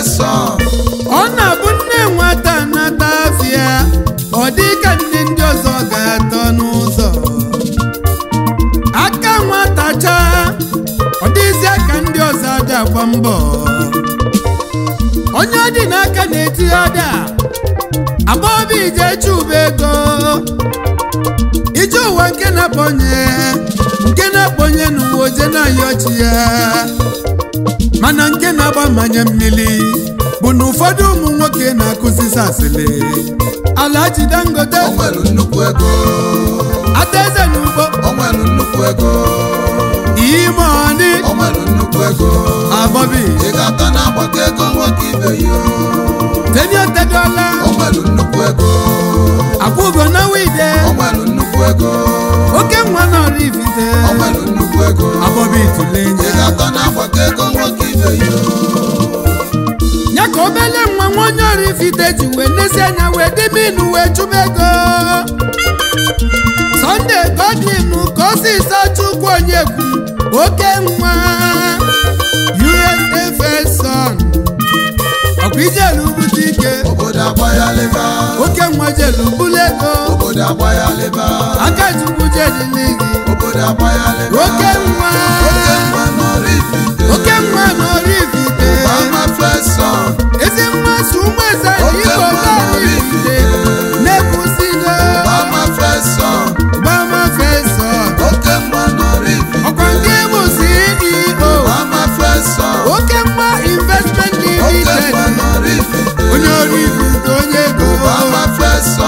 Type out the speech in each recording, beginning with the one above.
fesa ọ na-abụ nne nwata nata afịa ọ dị ka nne ndị ọzọ ga-atọ n'ụzọ aka nwata chaa ọ dịzie ka ndị ọzọ ada agba mbọ onye ọ dị n'aka na-eti ọda agbọbụ ije chụba ego ije ụwa nke na-akpọnye nke na-akpọnye n'ụwa oje na-ayọ chi ya mana nke na-agba mmanya mmiri bụ na ụfọdụ ụmụ nwoke na-akụzisi asịrị Alhaji Dangote o nwelu nnukwu ego adaeze n'ugbo o nwelu nnukwu ego ime ọnị o nwelu nnukwu ego abọbi ị ga-atọ na-agbakọ ego nwoke ibe ya teniotedola o nwelu nnukwu ego akwụgo na wide o nwelu nnukwu ego oke nwa na Oraifite o nwelu nnukwu ego abọbi ị tụlenye ga-atọ na-agbakọ ego nwoke ibe ya ya ka obele nwa nwa onye Oraifite ji wee nesi anya wee dịbe inu wee chụba ego Sunday Godwin ka ọsịsọ chukwu onye kwu oke nwa USA first son ọkwa ijelu bute ike obodo agbaghalịba oke nwa jelu bulu ego obodo agbaghalịba aka chukwu jelili gị obodo agbaghalịba oke nwa oke nwa n'Oraifite oke nwa na Oraifite Obama fesa ezi mmasị ụmụ eze na Oke igbo nwa na Oraifite Oraifite. na-ekwusigo Obama fesa Obama first son oke nwa n'Oraifite ọkwa nke bụ CEO Obama fesa oke mma investment oke limited nwa n'Oraifite onye Oraifite onye ego Obama fesa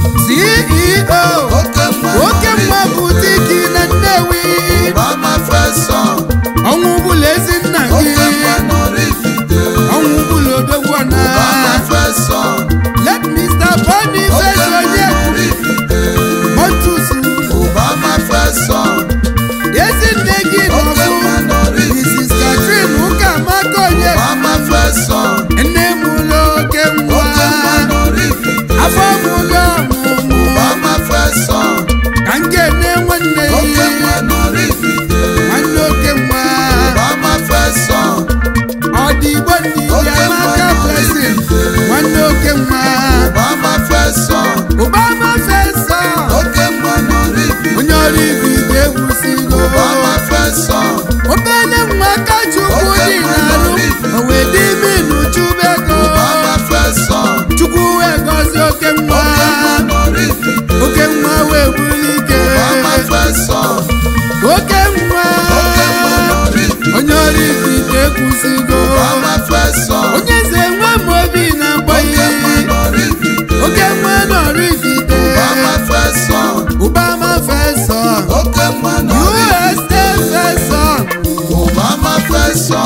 CEO oke nwa oke mma n'Oraifite butiki na Nnewi Obama fesa ọnwụ bụla ezi nna gị oke nwa n'Oraifite ọnwụ bụla odogwuna Obama fesa let Mr. Boniface oke nwa onye n'Oraifite Montusu Obama fesa ezi nne gị oke nwa nọbụ Mrs. n'Oraifite Catherine Ụkamaka onye Obama fesa nne m ụlọ oke nwa oke nwa n'Oraifite afọ m ụlọ ọmụmụ Obama fesa ka nke nne nwanne oke nwa ya n'Oraifite nwanne oke nwa Obama fesa ọ dị igbo ndị Oke ya maka nwa blessing n'Oraifite. nwanne oke nwa Obama fesa Obama fesa oke nwa n'Oraifite onye Oraifite egwusigo Obama fesa obele nwa ka chukwu Oke dị nwa n'arụ n'Oraifite. o wee dị minu chubego Obama fesa chukwu wee gọzie oke nwa oke nwa n'Oraifite oke nwa wee bulike Obama fesa oke nwa oke nwa n'Oraifite onye Oraifite ekwusigo Obama fesa onye eze nwa m obi na-akpọ oke ihe nwa n'Oraifite oke nwa na Oraifite Obama fesa Obama fesa oke nwa n'Oraifite USA fesa Obama fesa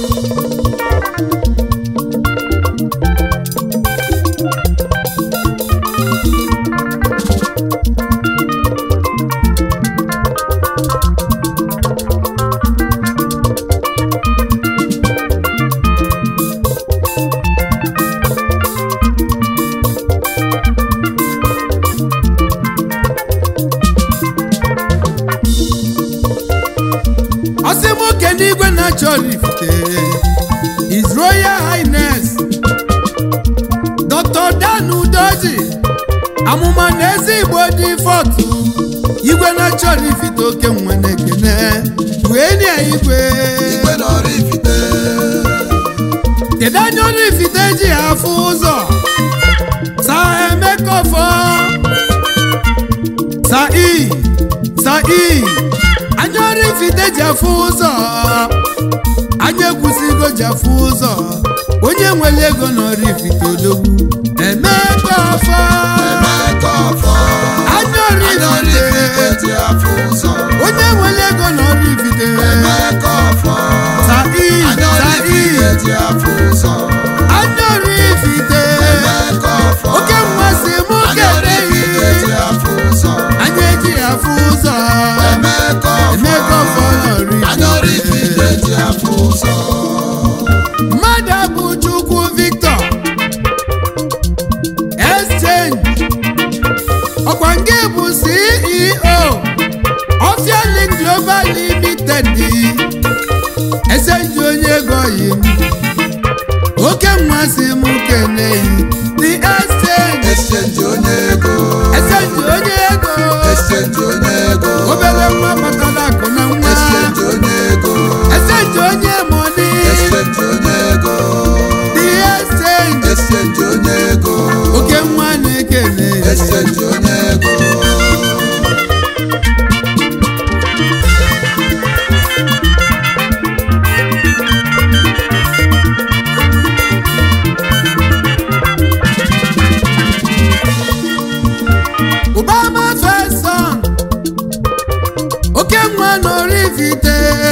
ọsị nwoke n'igwe na-achọ Oraifite His Royal Highness Dr. Dan Udoji amụma na eze Igbo dị fọtụ igwe na-achọ Oraifite oke nwe na-ekene wee nye igwe igwe n'Oraifite kedu anya Oraifite ji afụ ụzọ sa Emeka Ọfọ sa i sa i anya Oraifite ji afụ ụzọ anya ekwusigo ji afụ ụzọ onye nwere ego na Oraifite odogwu Emeka Ọfọ Emeka Ọfọ anya anya Oraifite Oraifite ji afụ ụzọ onye nwere ego na Oraifite Emeka Ọfọ sa i anya sa i Oraifite ji afụ ụzọ anya Oraifite Emeka Ọfọ oke mmasị mụ anya Oraifite keneghị ji afụ ụzọ anya eji afụ ụzọ Emeka Emeka Ọfọ Ọfọ anya Oraifite ji afụ ụzọ mmadụ bụ Chukwu Victor Exchange ọkwa nke bụ CEO Ofiali Global Limited Exchange onye ego yi m oke nwa si m keneyi the exchange exchange onye ego exchange onye ego exchange onye ego obere nwa kpatara akụ na nwa exchange onye ego exchange onye moni exchange onye ego the exchange exchange onye ego oke nwa na-ekene exchange onye ego ụbama feson oke nwa n'orivite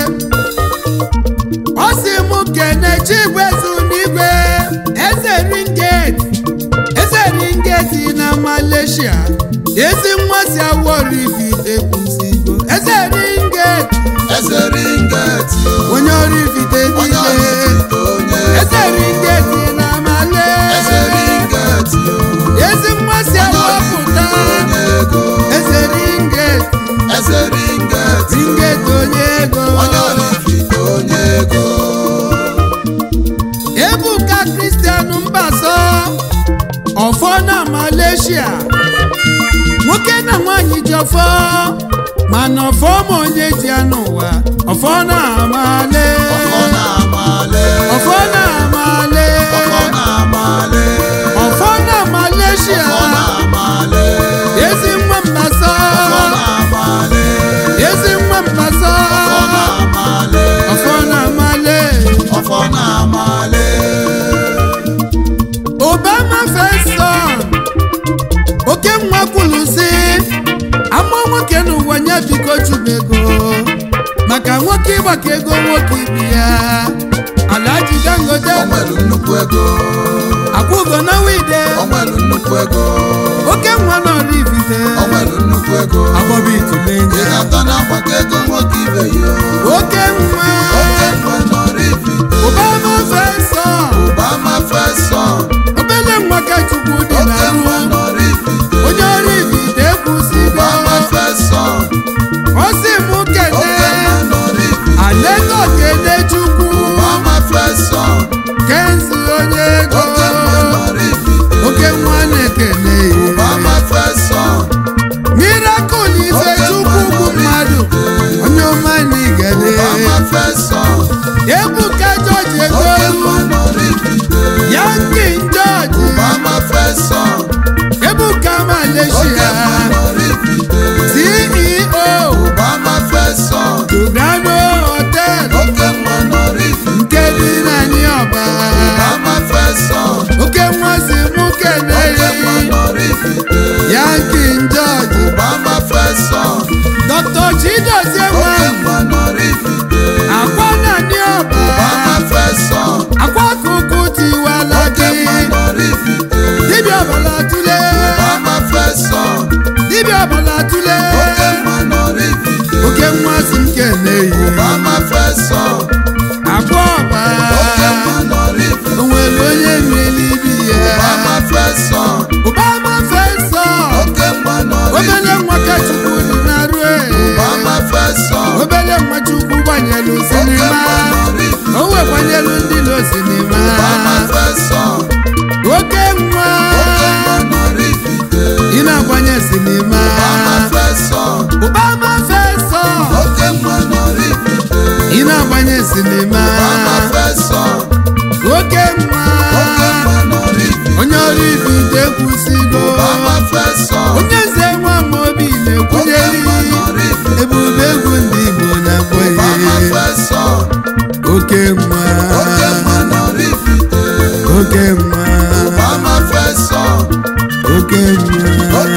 ọ sị m kene chigwezu n'igwe eze ringet eze ringet na malaysia ezi nwa si awọ orivite kwụsịgo eze ringet eze ringeti onye orivite onye niile ọrịfite onye eze ringet na eze malaysia ringeti ezi nwa si onye awọ ọrịfite pụta onye ego eze ringet eze ringeti ringet onye ego onye ọrịfite onye ego ebuka kristian mbaso ọfọ na malaysia nwoke na nwanyị ji ọfọ mana ọfọ ma onye ji ya n'ụwa ọfọ na amale ọfọ na-amale ọfọ na amale ọfọ na-amale ọfọ na malaysia ọfọ na-amale ezi nwa mbaso ọfọ na-amale ezi nwa mbaso ọfọ na-amale ọfọ na amale ọfọ na-amale obama feson oke nwa kwuru si ama nwoke n'ụwa nye biko chubego maka nwoke ịgbakọ ego nwoke ibi ya alaji dangote o nwere nnukwu ego akwụgo na wide o nwere nnukwu ego oke nwa n'orivite o nwere nnukwu ego agbọbi ị itulenye ga-atọ na-agbakọ ego nwoke ibe ya oke nwa oke nwe n'Oraifite obama feson Obama Fesọn obele nwa ka chukwu dị na oke nwe ru n'Oraifite onye orivite ekwusigo Obama Fesọn ọ sị m oke kene nwe n'Oraifite alego kene chukwu Obama Fesọn kenzi onye ego oke nwe n'Oraifite oke nwa na-ekene Obama Fesọn mirakụl ife chukwu bụ mmadụ onye ọma na igede Obama Fesọn ebuka jọji ego oke nwe n'Oraifite yankin jọji Obama Fesọn ebuka oke malaysia nwe n'Oraifite ceo Obama Fesọn tugano hotel oke nwe n'Oraifite nke dị na niọba Obama Fesọn oke nwa si mụ kene oke nwe n'Oraifite yankin jọji Obama Fesọn dr chidozie nwa oke nwe n'Oraifite akwa na niọba Obama Fesọn akwa kuku tiwala oke gị nwe n'Oraifite dibịa ọbala tule Obama Fesọn dibịa ọbala tule oke nwe n'Oraifite oke nwa si m keneyi Obama Fesọn akwa ọba oke nwe n'Oraifite onwere onye mmiri ibi ya Obama Fesọn ụbama fesọ oke nwe obele n'Oraifite nwa ka chukwu dị na rue Obama Fesọn obele nwa chukwu gbanyelu oke sinima nwe n'Oraifite o wekwanyelu ndị lo sinima Obama Fesọn oke nwa oke nwe n'Oraifite ị na-agbanye sinima Obama Fesọn ụbama fesọ oke nwe n'Oraifite ị na-agbanye sinima Obama Fesọn oke nwa oke nwe n'Oraifite onye ọrụ ibite kwụsịgo Obama Fesọn onye nze nwa Amobi oke na-ekwunyeli nwe n'Oraifite ebube egwu ndị Igbo na-akpọ Obama ihe Fesọn oke nwa oke nwe n'Oraifite oke nwa Obama Fesọn oke nwa oke